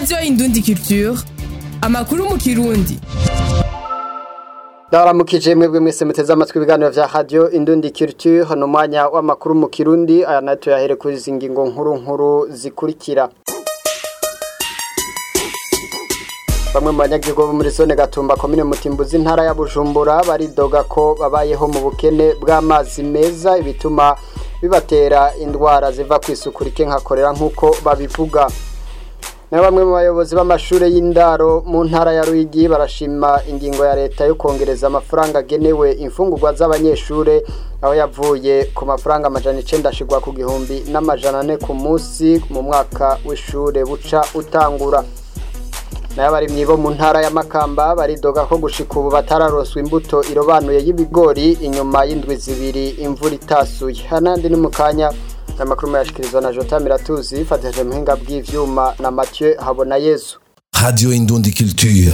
radiyo indundi culture amakuru mu kirundi Ndaramukije mwebwe mwese muteze amatwi ibiganiro vya radio Indundi Culture hano mwanya w'amakuru mu Kirundi aya nato yahere kuri izi ngingo nkuru nkuru zikurikira Bamwe mu banyagihugu bo muri zone Gatumba komine Mutimbuzi ntara ya Bujumbura baridoga ko babayeho mu bukene bw'amazi meza ibituma bibatera indwara ziva ku isuku rike nka korera nk'uko babivuga na bamwe mu bayobozi b'amashuri y'indaro mu ntara ya Ruyigi barashima ingingo ya leta yo kongereza amafaranga agenewe imfungurwa z'abanyeshure aho yavuye ku mafaranga amajana icenda ashigwa ku gihumbi n'amajana ane ku munsi mu mwaka w'ishure buca utangura nayo abarimyi bo mu ntara ya Makamba baridoga ko gushika ubu batararonswa imbuto irobanuye y'ibigori inyuma y'indwi zibiri imvura itasuye hanandi ni mu kanya amakuru mayashikirizwa na Jota Miratuzi fatije muhinga bw'ivyuma na Mathieu Habona Yesu Radio Indundi Culture.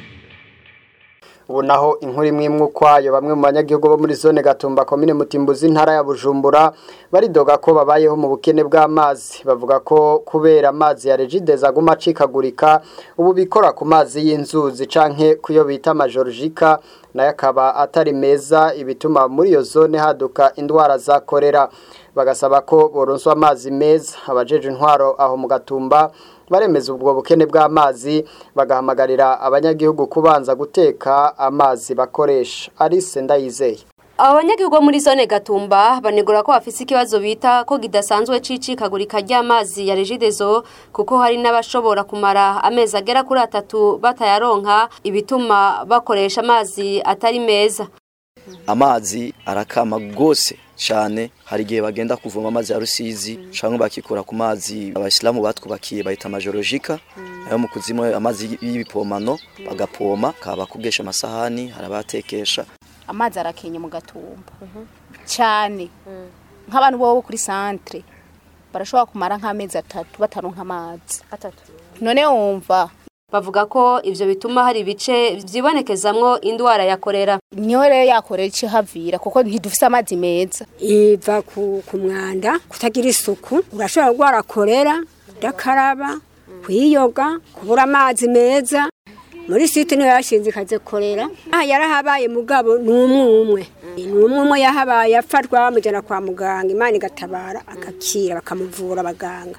ubu naho inkuru imwe imwe ukwayo bamwe mu banyagihugu bo muri zone Gatumba komine Mutimbuzi ntara ya Bujumbura baridoga ko babayeho mu bukene bw'amazi bavuga ko kubera amazi ya Regides aguma acikagurika ubu bikora ku mazi y'inzuzi canke kuyo bita majorjika nayo akaba atari meza ibituma muri iyo zone haduka indwara za korera bagasaba ko boronswa amazi meza abajeje intwaro aho mu gatumba baremeza ubwo bukene bw'amazi bagahamagarira abanyagihugu kubanza guteka amazi bakoresha Alice Ndayizeye abanyagihugu bo muri zone gatumba banegura ko bafise ikibazo bita ko kidasanzwe c'icikagurika ry'amazi ya regidezo kuko hari n'abashobora kumara amezi agera kuri atatu batayaronka ibituma bakoresha amazi atari meza amazi arakama gose cyane hari igihe bagenda kuvoma amazi ya rusizi cyangwa bakikura ku mazi abasilamu batwubakiye bahita amajorojika ayo mu kuzimu amazi y'ibipomano bagapoma kaba kugesha amasahani hari abatekesha amazi arakenye mu gatumba cyane nk'abantu bo kuri santere barashobora kumara nk'amezi atatu bataronka amazi none wumva bavuga ko ivyo bituma hari ibice vyibonekezamwo indwara ya korera niyo rero yakorera ico havira kuko ntidufise amazi meza iva ku, ku mwanda kutagira isuku urashobora kurwara korera kudakaraba kwiyoga kubura amazi meza muri site niyo yashinze ikaze korera aha yarahabaye mugabo ni umwe umwe ni umwe umwe yahabaye afatwa bamujyana kwa muganga imana igatabara agakira bakamuvura abaganga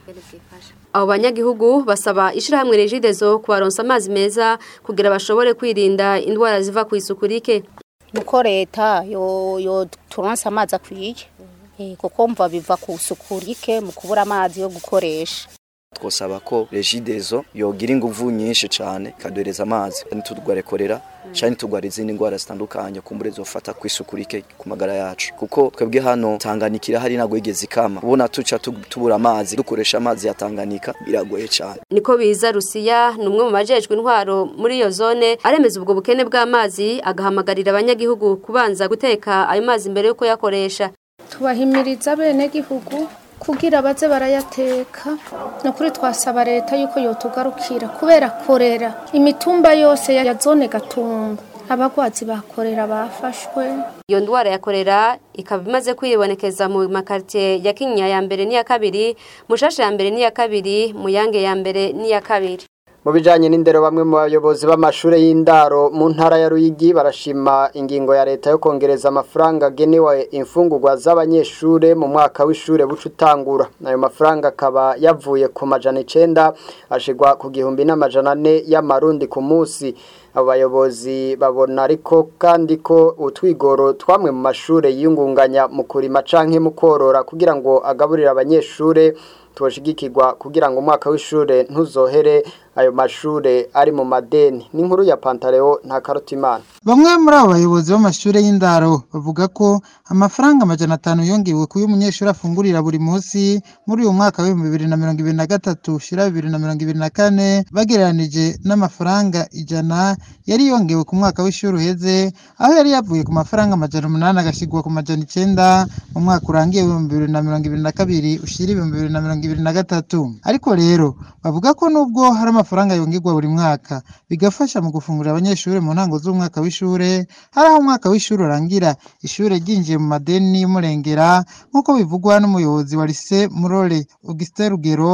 abo banyagihugu basaba ishirahamwe regidezo kubaronsa amazi meza kugira bashobore kwirinda indwara ziva ku isuku rike nuko leta yo yo turonsa amazi akwiye Eh, kuko mva biva ku isuku rike mu kubura amazi yo gukoresha twosaba ko regidezo yogira inguvu nyinshi cyane ikaduhereza amazi ntitugware korera cyane ntitugware izindi ndwara zitandukanye kumbure zofata ku isuku rike ku magara yacu kuko twebwe hano tanganikira hari ntabwo yigeze ikama ubona tuca tu- tubura amazi dukoresha amazi ya tanganika biragoye cyane niko biza rusiya ni umwe mu majejwe intwaro muri iyo zone aremeza ubwo bukene bw'amazi agahamagarira abanyagihugu kubanza guteka ayo mazi mbere yo kuyakoresha tubahimiriza abenegihugu kugira baze barayateka ni ukuri twasaba leta yuko yotugarukira kubera korera imitumba yose ya zone gatumba abagwazi bakorera bafashwe iyo ndwara ya korera ikaba imaze kwibonekeza mu makaritiye ya kinyinya ya mbere n'iya kabiri mushasha ya mbere n'iya kabiri muyange ya mbere n'iya kabiri mu bijanye n'indero bamwe mu bayobozi b'amashure y'indaro mu ntara ya Ruyigi barashima ingingo ya leta yo kongereza amafaranga agenewe imfungurwa z'abanyeshure mu mwaka w'ishure buca utangura ayo mafaranga akaba yavuye ku majana icenda ashigwa ku gihumbi n'amajana ane y'amarundi ku munsi abo bayobozi babona ariko kandi ko utwigoro twamwe mu mashure yiyungunganya mu kurima canke mu korora kugira ngo agaburire abanyeshure twoshigikirwa kugira ngo umwaka w'ishure ntuzohere ayo mashure ari mu madeni n'inkuru ya Pantaleo nta karutimana Bamwe muri abo bayobozi b'amashure y'indaro bavuga ko amafaranga amajana atanu yongewe kuyo umunyeshuri afungurira buri munsi muri uyu mwaka w'ibihumbi bibiri na mirongo ibiri na gatatu ushira bibiri na mirongo ibiri na kane bagereranije n'amafaranga ijana yari yongewe ku mwaka w'ishuri uheze aho yari yavuye ku mafaranga amajana umunani agashyirwa ku majana icenda mu mwaka urangiye w'ibihumbi bibiri na mirongo ibiri na kabiri ushira ibihumbi bibiri na mirongo ibiri na gatatu ariko rero bavuga ko nubwo hari amafaranga yongerwa buri mwaka bigafasha mu gufungurira abanyeshuri mu ntango z'umwaka w'ishure hari aho umwaka w'ishuri urangira ishure ryinjiye mu madeni y'umurengera nk'uko bivugwa n'umuyobozi wa lise murore augustin rugero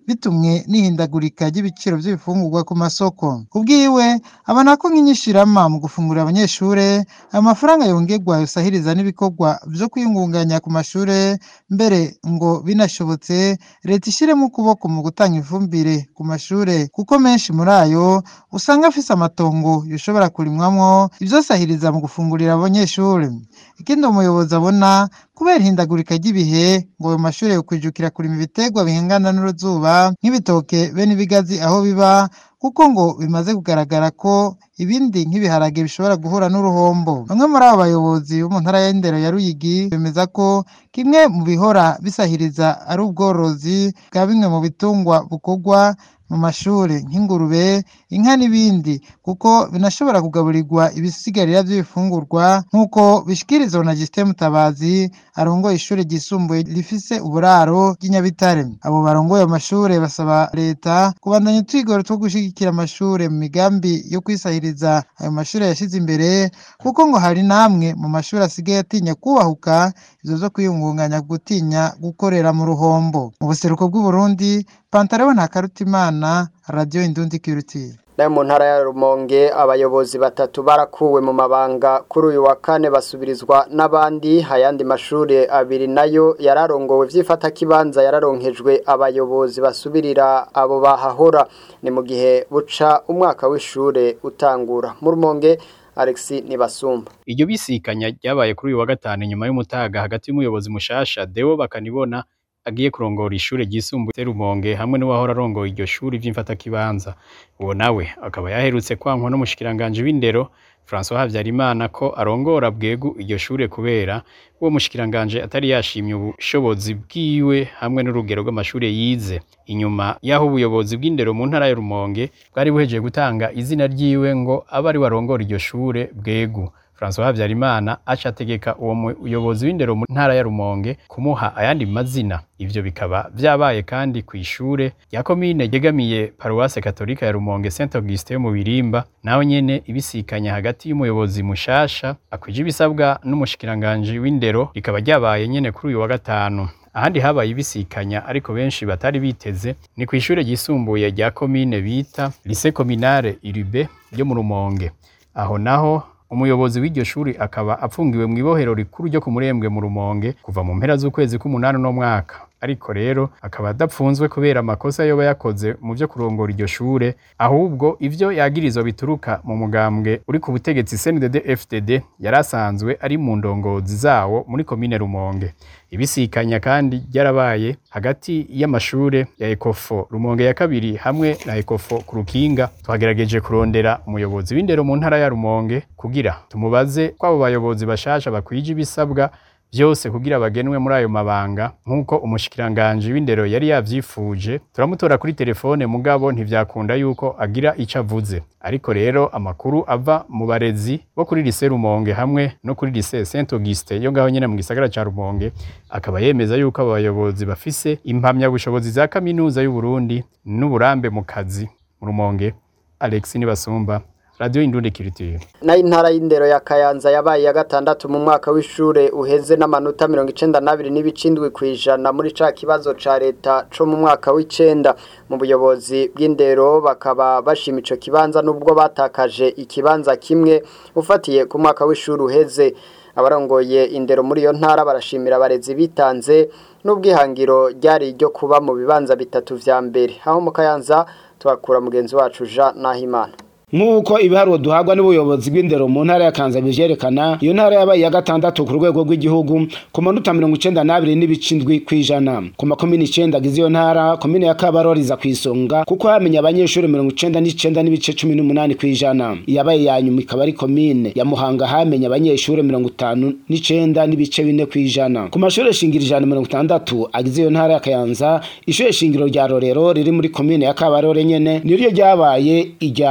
bitumwe n'ihindagurika ry'ibiciro by'ibifungurwa ku masoko kubwiwe abona ko nk'inyishirama mu gufungurira abanyeshure amafaranga yongerwa yosahiriza n'ibikorwa vyo kwiyungunganya ku mashure mbere ngo binashobotse leta ishiremo ukuboko mu gutanga ifumbire ku mashure kuko menshi muri ayo usanga afise amatongo yoshobora kurimwamwo ivyosahiriza mu gufungurira abanyeshure ikindi umuyobozi abona kubera ihindagurika ry'ibihe ngo ayo mashure yokwijukira kurima ibiterwa bihingana n'uruzuba nk'ibitoke be n'ibigazi aho biba kuko ngo bimaze kugaragara ko ibindi nk'ibiharage bishobora guhura n'uruhombo bamwe muri abo bayobozi bo mu ntara y'indero ya ruyigi bemeza ko kimwe mu bihora bisahiriza ari ubworozi bwa bimwe mu bitungwa bukorwa mu mashure nk'ingurube inka n'ibindi kuko binashobora kugaburirwa ibisigarira by'ibifungurwa nk'uko bishikirizwa na Justin Mutabazi arongoye ishure ryisumbuye rifise uburaro ry'inyabitare abo barongoye amashure basaba leta kubandanya utwigoro two gushigikira amashure mu migambi yo kwisahiriza ayo mashure yashize imbere kuko ngo hari namwe mu mashure asigaye atinya kubahuka ivyo vyo kwiyungunganya gutinya gukorera mu ruhombo mu buseruko bw'uburundi pantarewe nta karutimana radio indundi kirutire nayo mu ntara ya rumonge abayobozi batatu barakuwe mu mabanga kuri uyu wa kane basubirizwa n'abandi ayandi mashuri abiri nayo yararongowe vy'ifatakibanza yararonkejwe abayobozi basubirira abo bahahora ni mu gihe buca umwaka w'ishure utangura mu rumonge Alexis Nibasumba iryo bisikanya ryabaye kuri uyu wa gatanu nyuma y'umutaga hagati y'umuyobozi mushasha Deo bakanibona agiye kurongora ishure ryisumbuye Rumonge hamwe n'uwahora arongoye iryo shuri vy'imfatakibanza uwo nawe akaba yaherutse kwankwa n'umushikiranganje w'indero François Havyarimana ko arongora bwegu iryo shure kubera uwo mushikiranganje atari yashimye ubushobozi bwiwe hamwe n'urugero rw'amashure yize inyuma y'aho ubuyobozi bw'indero mu ntara ya Rumonge bwari buhejeje gutanga izina ryiwe ngo abe ari warongora iryo shure bwegu François Havyarimana aca ategeka uwo muyobozi w'indero mu ntara ya Rumonge kumuha ayandi mazina ivyo bikaba vyabaye kandi ku ishure ya komine yegamiye paruwase katolika ya Rumonge Saint Augustin mu Birimba naho nyene ibisikanya hagati y'umuyobozi mushasha akwije ibisabwa n'umushikiranganje w'indero rikaba ryabaye nyene kuri uyu wa gatanu ahandi habaye ibisikanya ariko benshi batari biteze ni ku ishure ryisumbuye rya komine bita Lycée Communale Irube ryo mu Rumonge aho naho umuyobozi w'iryo shuri akaba apfungiwe mu ibohero rikuru ryo ku murembwe mu rumonge kuva mu mpera z'ukwezi k'umunani no mwaka ariko rero akaba adapfunzwe kubera amakosa yoba yakoze mu byo kurongora iryo shure ahubwo ivyo yagirizwa bituruka mu mugambwe uri ku butegetsi CNDD FDD yari asanzwe ari mu ndongozi zawo muri komine Rumonge ibisikanya kandi ryarabaye hagati y'amashure ya Ekofo Rumonge ya kabiri hamwe na Ekofo ku Rukinga twagerageje kurondera umuyobozi w'indero mu ntara ya Rumonge kugira tumubaze kwabo bayobozi bashasha bakwije ibisabwa byose kugira bagenwe muri ayo mabanga nk'uko umushikiranganje w'indero yari yavyifuje turamutora kuri telefone mugabo ntivyakunda yuko agira ico avuze ariko rero amakuru ava mu barezi bo kuri lycée Rumonge hamwe no kuri lycée Saint Auguste yo ngaho nyene mu gisagara ca Rumonge akaba yemeza yuko abayobozi bafise impamya bushobozi za kaminuza y'u Burundi n'uburambe mu kazi mu Rumonge Alex Nibasumba Radio Indundi Culture. nayo intara y'indero ya Kayanza yabaye ya gatandatu mu mwaka w'ishure uheze n'amanota mirongo icenda n'abiri n'ibicindwi kw'ijana muri ca kibazo ca leta co mu mwaka w'icenda mu buyobozi bw'indero bakaba bashima ico kibanza n'ubwo batakaje ikibanza kimwe ufatiye ku mwaka w'ishure uheze abarongoye indero muri iyo ntara barashimira abarezi bitanze n'ubwihangiro ryari iryo kuba mu bibanza bitatu vya mbere aho mu Kayanza twakura mugenzi wacu Jean Nahimana nk'uko ibiharuro duhabwa n'ubuyobozi bw'indero mu ntara ya Kanza bivyerekana iyo ntara yabaye iya gatandatu ku rwego rw'igihugu ku manota mirongo icenda n'abiri n'ibicindwi kw'ijana ku makomine icenda agize iyo ntara komine ya Kabarore iza kw'isonga kuko hamenye abanyeshuri mirongo icenda n'icenda n'ibice cumi n'umunani kw'ijana iyabaye ya nyuma ikaba ari komine ya Muhanga hamenye abanyeshuri mirongo itanu n'icenda n'ibice bine kw'ijana ku mashuri shingiro ijana mirongo itandatu agize iyo ntara ya Kayanza ishure shingiro rya Rorero riri muri komine ya Kabarore nyene niryo ryabaye irya mbere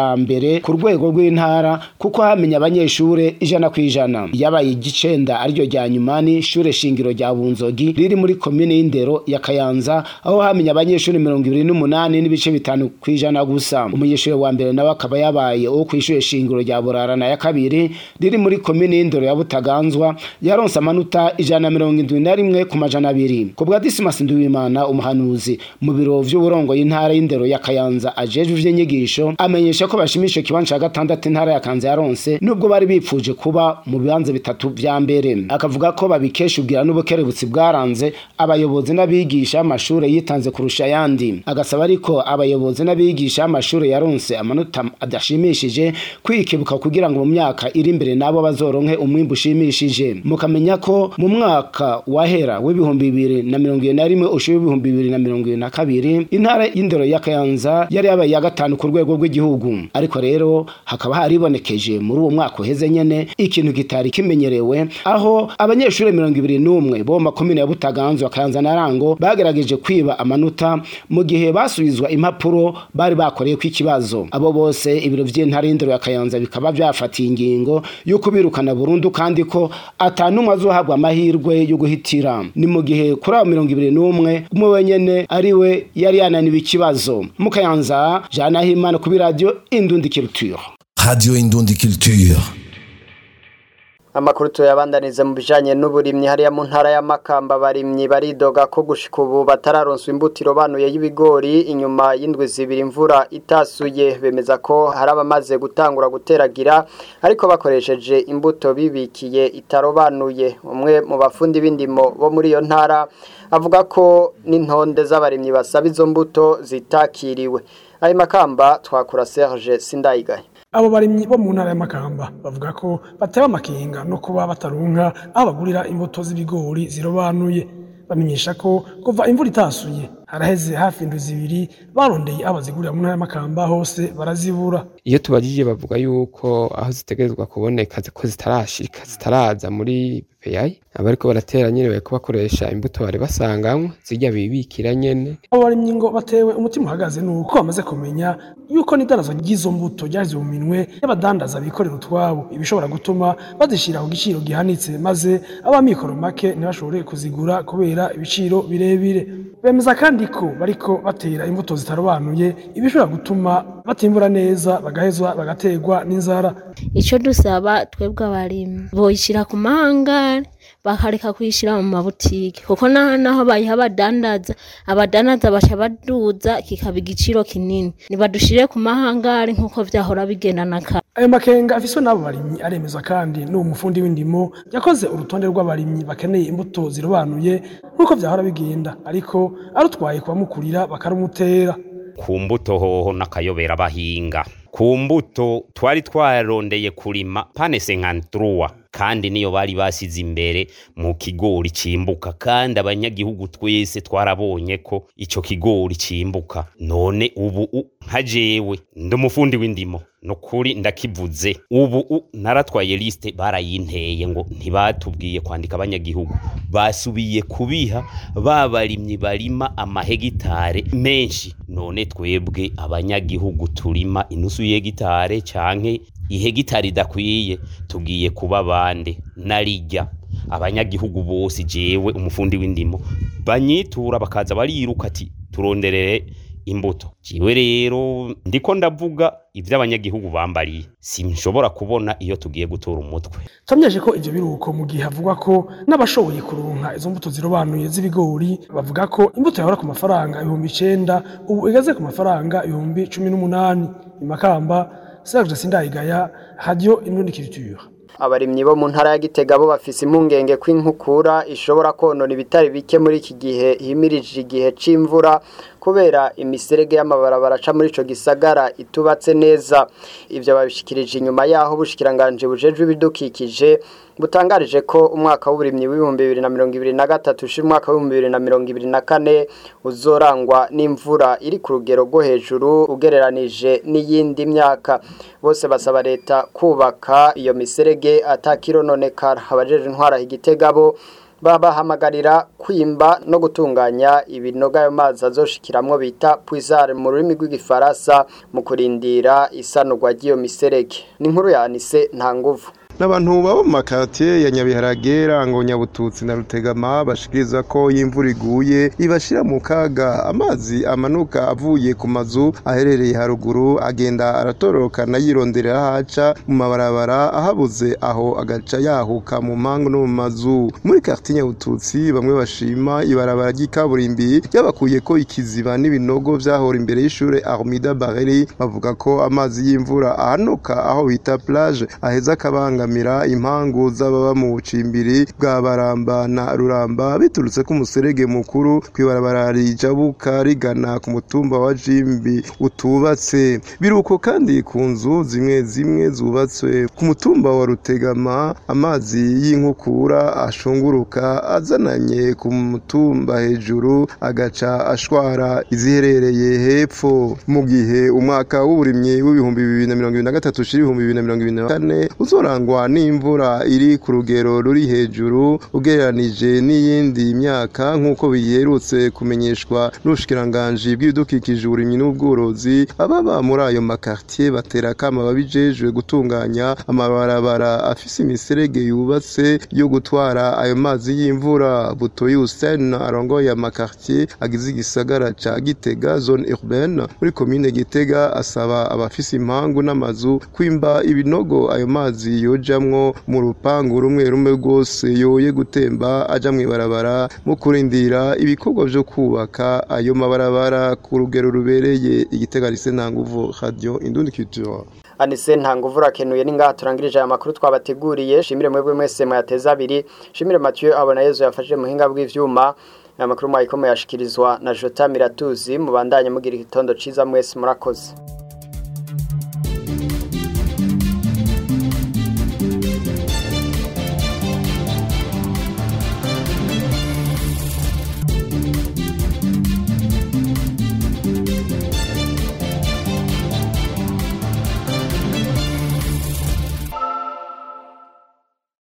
mbere ku rwego rw'intara kuko hamenye abanyeshure ijana ku ijana yabaye igicenda ariryo rya nyuma ni ishure shingiro rya bunzogi riri muri komine y'indero ya kayanza aho hamenye abanyeshure mirongo ibiri n'umunani n'ibice bitanu ku ijana gusa umunyeshure wa mbere nawe akaba yabaye uwo kw'ishure shingiro rya burarana ya kabiri riri muri komine y'indero ya butaganzwa yaronse amanota ijana na mirongo indwi na rimwe ku majana abiri ku bwa disimasi nduwimana umuhanuzi mu biro vy'uburongo y'intara y'indero ya kayanza ajejwe ivy'inyigisho amenyesha ko bashimisha ikibanza ca gatandatu intara ya kanza yaronse nubwo bari bipfuje kuba mu bibanza bitatu vya mbere akavuga ko babikesha ubwira n'ubukerebutsi bwaranze abayobozi n'abigisha b'amashure yitanze kurusha ayandi agasaba ariko abayobozi n'abigisha b'amashure yaronse amanota adashimishije kwikebuka kugira ngo mu myaka iri imbere nabo bazoronke umwimbu ushimishije mukamenya ko mu mwaka wahera w'ibihumbi bibiri na mirongo ibiri na rimwe ushira w'ibihumbi bibiri na mirongo ibiri na kabiri intara y'indero ya kayanza yari yabaye iya gatanu ku rwego rw'igihugu ariko rero hakaba haribonekeje muri uwo mwaka uheze nyene ikintu kitari kimenyerewe aho abanyeshuri mirongo ibiri n'umwe bo mu makomine ya butaganzwa kayanza na rango bagerageje kwiba amanota mu gihe basubizwa impapuro bari bakoreyeko ikibazo abo bose ibiro vy'intara y'indero ya kayanza bikaba vyafatiye ingingo y'uko birukana burundu kandi ko atanumwe azohabwa amahirwe yo guhitira ni mu gihe kuri abo mirongo ibiri n'umwe umwe wenyene ari we yari yananiwe ikibazo mu kayanza jean nahimana kuri radiyo indundi culture Radio Indundi Culture. Amakuru tuyabandanize mu bijanye n'uburimyi hariya mu ntara ya Makamba barimyi baridoga ko gushika ubu batararonswa imbutiro banuye y'ibigori inyuma y'indwi zibiri imvura itasuye bemeza ko hari abamaze gutangura guteragira ariko bakoresheje imbuto bibikiye itarobanuye umwe mu bafundi b'indimo bo muri iyo ntara avuga ko n'intonde z'abarimyi basaba izo mbuto zitakiriwe ayo makamba twakura Serge Sindayigaye abo barimyi bo mu ntara y'amakamba bavuga ko batewe amakenga no kuba batarunka aho bagurira imbuto z'ibigori zirobanuye bamenyesha ko kuva imvura itasuye haraheze hafi indwi zibiri barondeye aho bazigurira mu ntara y'amakamba hose barazibura iyo tubajije bavuga yuko aho zitegerezwa kuboneka ko zitarashika zitaraza muri PPI abariko baratera nyene bariko bakoresha imbuto bari basanganywe zirya bibikira nyene abo barimyi ngo batewe umutima uhagaze nuko bamaze kumenya yuko n'idarazo ry'izo mbuto ryaje mu minwe y'abadandaza bikorera utwabo ibishobora gutuma bazishira ku giciro gihanitse maze abamikoro make ntibashobore kuzigura kubera ibiciro birebire bemeza kandi ko bariko batera imbuto zitarobanuye ibishobora gutuma batimbura neza bagahezwa bagaterwa n'inzara icyo dusaba twebwe abarimyi boyishyira ku mahangari bakareka kuyishyira mu mabutike kuko naho bayiha abadandaza abadandaza baca baduza kikaba igiciro kinini nibadushire ku mahangari nk'uko vyahora bigenda na kare ayo makenga afiswe n'abo barimyi aremeza kandi n'uwo mufundi w'indimo yakoze urutonde rw'abarimyi bakeneye imbuto zirobanuye nk'uko vyahora bigenda ariko arutwaye kubamukurira bakarumutera ku mbuto hoho n'akayobera bahinga ku mbuto twari twarondeye kurima pane senkantruwa kandi niyo bari basize imbere mu kigori cimbuka kandi abanyagihugu twese twarabonye ko ico kigori cimbuka none ubu nka jewe ndi umufundi w'indimo nukuri ndakivuze ubu naratwaye liste barayinteye ngo ntibatubwiye kwandika abanyagihugu basubiye kubiha babarimyi barima amahegitare menshi none twebwe abanyagihugu turima inusu y'hegitare canke ihegitari idakwiye tugiye kuba bande narijya abanyagihugu bose jewe umufundi w'indimo banyitura bakaza bariruka ati turonderere imbuto jiwe rero ndiko ndavuga ivyo abanyagihugu bambariye sinshobora kubona iyo tugiye gutora umutwe tamyeje ko ivyo biruko mu gihe havugwa ko n'abashoboye kuronka izo mbuto zirobanuye z'ibigori bavuga ko imbuto yahora ku mafaranga ibihumbi icenda ubu igeze ku mafaranga ibihumbi cumi n'umunani imakamba Serge Sindayigaya Radio Inundi Culture abarimyi bo mu ntara ya Gitega bo bafise impungenge ko inkukura ishobora konona ibitari bike muri iki gihe himirije igihe c'imvura kubera imiserege y'amabarabara aca muri ico gisagara itubatse neza ivyo babishikirije inyuma yaho bushikiranganje bujejwe ibidukikije butangarije ko umwaka w'uburimyi w'ibihumbi bibiri na mirongo ibiri na gatatu ushira umwaka w'ibihumbi bibiri na mirongo ibiri na kane uzorangwa n'imvura iri ku rugero rwo hejuru ugereranije n'iyindi myaka bose basaba leta kubaka iyo miserege atakirononekara abajeje intwara igitega bo babahamagarira kwimba no gutunganya ibinoga ayo mazi azoshikiramwo bita puisare mu rurimi rw'igifaransa mu kurindira isanurwa ry'iyo miserege ni inkuru yanise nta nguvu n'abantu baba mu makatiye ya nyabiharage rango nyabututsi na rutegama bashikiriza ko imvura iguye ibashira mu kaga amazi amanuka avuye ku mazu aherereye haruguru agenda aratorokana yironderera haca mu mabarabara ahabuze aho agaca yahuka mu mpangu no mu mazu muri quartier nyabututsi bamwe bashima ibarabara ry'ikaburimbi ryabakuye ko ikiziba n'ibinogo vyahora imbere y'ishure Armida Bareri bavuga ko amazi y'imvura ahanuka aho bita plage aheza akabanga kubangamira impangu z'ababa mu bucimbiri bwa baramba na ruramba biturutse ku muserege mukuru kwibarabara rijabuka rigana ku mutumba wa jimbi utubatse biruko kandi ku nzu zimwe zimwe zubatswe ku mutumba wa rutegama amazi y'inkukura ashunguruka azananye ku mutumba hejuru agaca ashwara iziherereye hepfo mu gihe umwaka w'uburimyi w'ibihumbi bibiri na mirongo ibiri na gatatu ushira ibihumbi bibiri na mirongo ibiri na kane uzorangwa n'imvura iri ku rugero ruri hejuru ugereranije n'iyindi myaka nk'uko biherutse kumenyeshwa n'ubushikiranganji bw'ibidukikije uburimyi n'ubworozi ababa muri ayo makartier batera akama babijejwe gutunganya amabarabara afise imiserege yubatse yo gutwara ayo mazi y'imvura butoyi Hussein arongoye amakartier agize igisagara ca Gitega zone urbaine muri komine Gitega asaba abafise impangu n'amazu kwimba ibinogo ayo mazi yojamwo mu rupangu rumwe rumwe rwose yoye gutemba aja mw'ibarabara mu kurindira ibikorwa vyo kubaka ayo mabarabara ku rugero rubereye igitega rise nta nguvu radio indundi culture anise nta nguvu urakenuye ni ngaha turangirije aya makuru twabateguriye shimire mwebwe mwese muyateza abiri shimire Mathieu abona Yezu yafashije muhinga bw'ivyuma aya makuru mwayiko muyashikirizwa na Jota Miratuzi mubandanye mugira igitondo ciza mwese murakoze